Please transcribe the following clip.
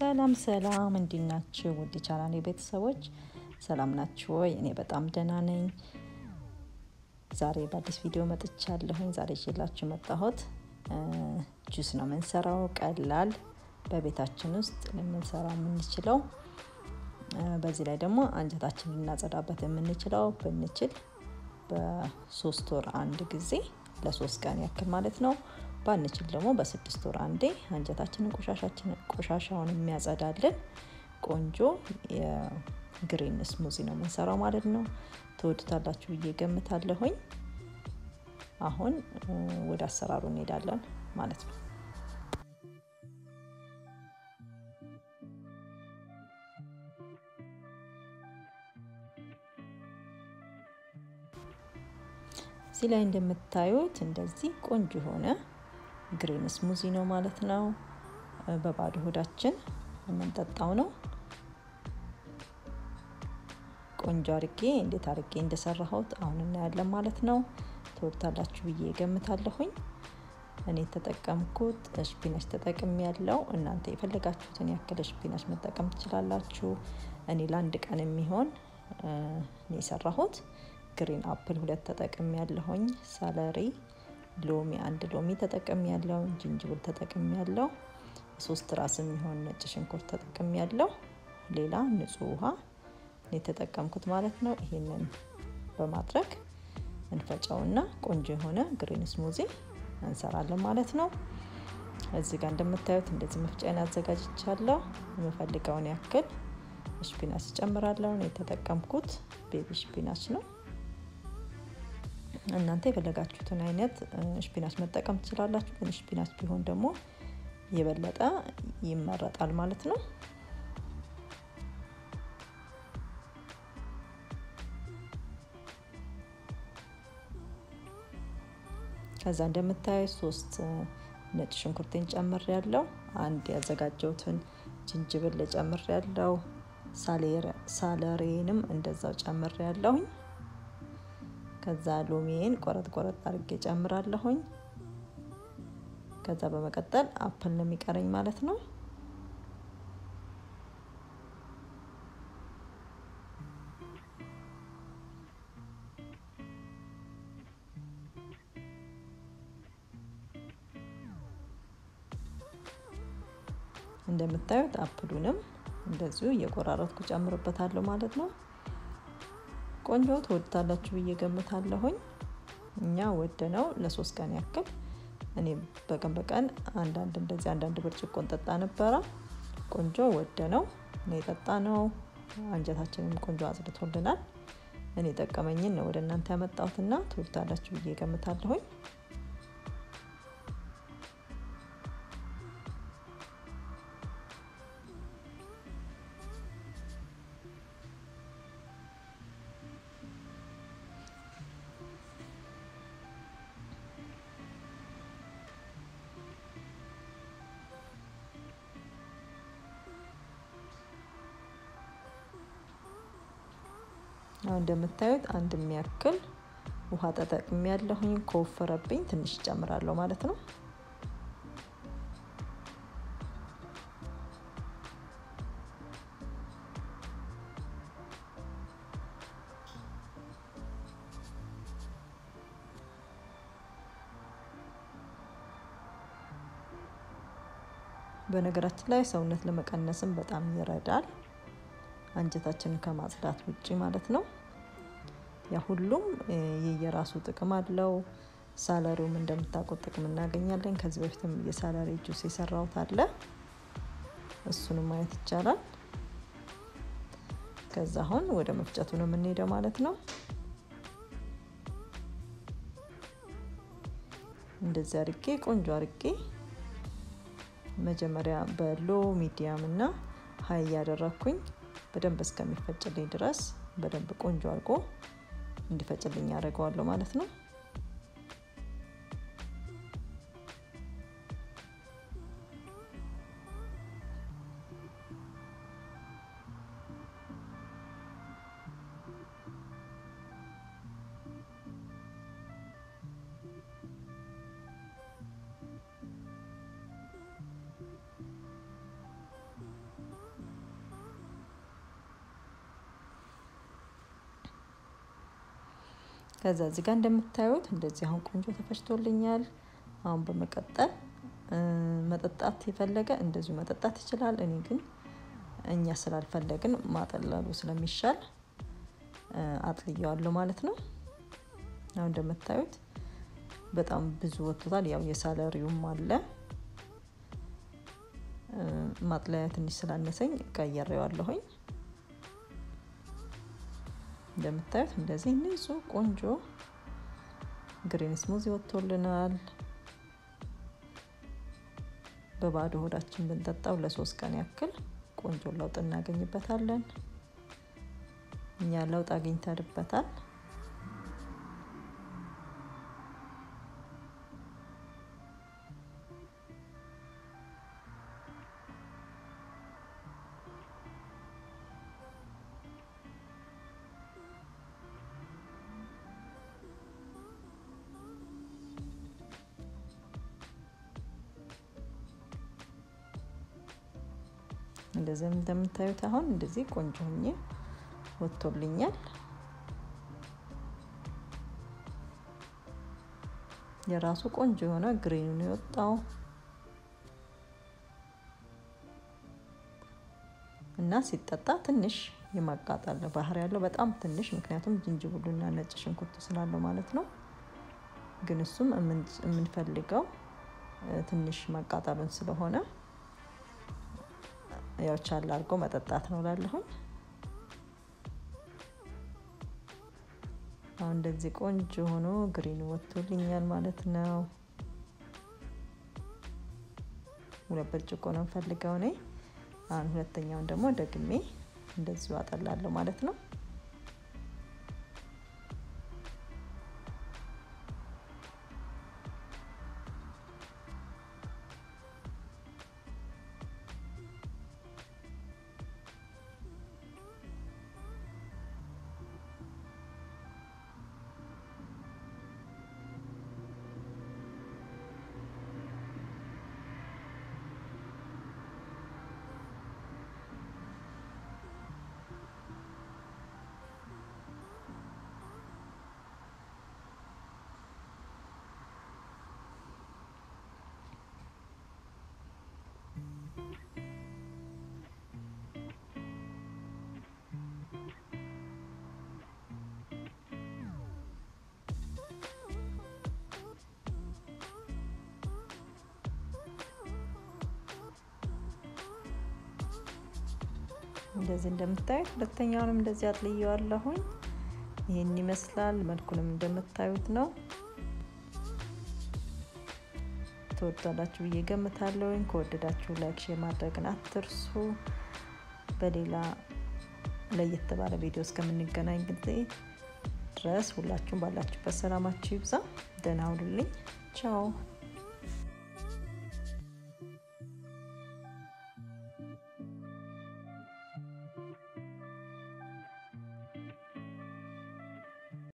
ሰላም ሰላም እንዴት ናችሁ? ውድ ቻናሌ ቤተሰቦች ሰላም ናችሁ ወይ? እኔ በጣም ደህና ነኝ። ዛሬ በአዲስ ቪዲዮ መጥቻለሁኝ። ዛሬ ይዤላችሁ የመጣሁት ጁስ ነው የምንሰራው። ቀላል በቤታችን ውስጥ ልንሰራ የምንችለው በዚህ ላይ ደግሞ አንጀታችን ልናጸዳበት የምንችለው ብንችል በሶስት ወር አንድ ጊዜ ለሶስት ቀን ያክል ማለት ነው። ባንችል ደግሞ በስድስት ወር አንዴ አንጀታችንን ቆሻሻችንን ቆሻሻውን የሚያጸዳልን ቆንጆ የግሪን ስሙዚ ነው የምንሰራው ማለት ነው። ትወዱታላችሁ ብዬ ገምታለሁኝ። አሁን ወደ አሰራሩ እንሄዳለን ማለት ነው። እዚህ ላይ እንደምታዩት እንደዚህ ቆንጆ የሆነ ግሪን ስሙዚ ነው ማለት ነው። በባዶ ሆዳችን የምንጠጣው ነው። ቆንጆ አርጌ እንዴት አርጌ እንደሰራሁት አሁን እናያለን ማለት ነው። ትወድታላችሁ ብዬ ገምታለሁኝ። እኔ የተጠቀምኩት ስፒናች ተጠቅም ያለው እናንተ የፈለጋችሁትን ያክል ስፒናች መጠቀም ትችላላችሁ። እኔ ለአንድ ቀን የሚሆን እኔ የሰራሁት ግሪን አፕል ሁለት ተጠቅም ያለሁኝ ሳለሪ ሎሚ አንድ ሎሚ ተጠቅም ያለው ጅንጅብል ተጠቅም ያለው ሶስት ራስ የሚሆን ነጭ ሽንኩርት ተጠቅም ያለው ሌላ ንጹህ ውሃ የተጠቀምኩት ማለት ነው። ይሄንን በማድረግ እንፈጨውና ቆንጆ የሆነ ግሪን ስሙዚ እንሰራለን ማለት ነው። እዚህ ጋር እንደምታዩት እንደዚህ መፍጫን አዘጋጅቻለሁ። የምፈልገውን ያክል ሽፒናች ጨምራለሁ። የተጠቀምኩት ቤቢ ሽፒናች ነው። እናንተ የፈለጋችሁትን አይነት ሽፒናች መጠቀም ትችላላችሁ። ግን ሽፒናች ቢሆን ደግሞ የበለጠ ይመረጣል ማለት ነው። ከዛ እንደምታዩት ሶስት ነጭ ሽንኩርቴን ጨምር ያለው አንድ ያዘጋጀሁትን ጅንጅብል ጨምር ያለው ሳለሬንም እንደዛው ጨምር ያለሁኝ ከዛ ሎሚዬን ቆረጥ ቆረጥ አድርጌ ጨምራለሁኝ። ከዛ በመቀጠል አፕል ነው የሚቀረኝ ማለት ነው። እንደምታዩት አፕሉንም እንደዚሁ እየቆራረጥኩ ጨምርበታለሁ ማለት ነው። ቆንጆ ትወድታላችሁ ብዬ ገምታለሁኝ። እኛ ወደ ነው ለሶስት ቀን ያክል እኔ በቀን በቀን አንዳንድ እንደዚህ አንዳንድ ብርጭቆ እንጠጣ ነበረ። ቆንጆ ወደ ነው እኔ የጠጣ ነው። አንጀታችንም ቆንጆ አጽድቶልናል። እኔ ጠቀመኝን ነው ወደ እናንተ ያመጣሁትና ትወድታላችሁ ብዬ ገምታለሁኝ። አሁን እንደምታዩት አንድ የሚያክል ውሃ ተጠቅሜ ያለሁኝ። ከወፈረብኝ ትንሽ እጨምራለሁ ማለት ነው። በነገራችን ላይ ሰውነት ለመቀነስም በጣም ይረዳል። አንጀታችንን ከማጽዳት ውጪ ማለት ነው። ያ ሁሉም የየራሱ ጥቅም አለው። ሳለሪውም እንደምታውቁት ጥቅም እናገኛለን። ከዚህ በፊትም የሳለሪ ጁስ የሰራሁት አለ። እሱንም ማየት ይቻላል። ከዛ አሁን ወደ መፍጨቱ ነው የምንሄደው ማለት ነው። እንደዚህ አርጌ ቆንጆ አርጌ መጀመሪያ በሎ ሚዲያም እና ሀይ እያደረግኩኝ በደንብ እስከሚፈጭልኝ ድረስ በደንብ ቆንጆ አድርጎ እንዲፈጭልኝ ያደርገዋለሁ ማለት ነው። ከዛ እዚህ ጋር እንደምታዩት እንደዚህ አሁን ቆንጆ ተፈጭቶልኛል። አሁን በመቀጠል መጠጣት የፈለገ እንደዚሁ መጠጣት ይችላል። እኔ ግን እኛ ስላልፈለግን ማጠላሉ ስለሚሻል አጥልየዋለሁ ማለት ነው። አሁን እንደምታዩት በጣም ብዙ ወጥቶታል። ያው የሳለሪውም አለ ማጥለያ ትንሽ ስላነሰኝ ቀየሬዋለሁኝ። እንደምታዩት እንደዚህ ንጹህ ቆንጆ ግሪን ስሙዚ ወጥቶልናል። በባዶ ሆዳችን ብንጠጣው ለሶስት ቀን ያክል ቆንጆ ለውጥ እናገኝበታለን። እኛ ለውጥ አግኝተንበታል። እንደዚህ እንደምታዩት አሁን እንደዚህ ቆንጆ ሆኜ ወጥቶልኛል። የራሱ ቆንጆ የሆነ ግሪኑ ነው የወጣው እና ሲጠጣ ትንሽ የማቃጠል ባህሪ ያለው በጣም ትንሽ፣ ምክንያቱም ዝንጅብሉና ነጭ ሽንኩርት ስላለው ማለት ነው። ግን እሱም የምንፈልገው ትንሽ ማቃጠሉን ስለሆነ ያው ቻል አድርጎ መጠጣት ነው ላለሁኝ። አሁን እንደዚህ ቆንጆ ሆኖ ግሪን ወጥቶልኛል ማለት ነው። ሁለት ብርጭቆ ነው የምፈልገው እኔ። አሁን ሁለተኛውን ደግሞ ደግሜ እንደዚሁ አጠላለሁ ማለት ነው። እንደዚህ እንደምታዩት ሁለተኛውንም እንደዚህ አጥልየዋለሁኝ። ይህን ይመስላል። መልኩንም እንደምታዩት ነው። ትወዳላችሁ ብዬ ገምታለሁኝ። ከወደዳችሁ ላይክ፣ ሼር ማድረግን አትርሱ። በሌላ ለየት ባለ ቪዲዮ እስከምንገናኝ ጊዜ ድረስ ሁላችሁም ባላችሁበት ሰላማችሁ ይብዛ። ደህና ሁኑልኝ። ቻው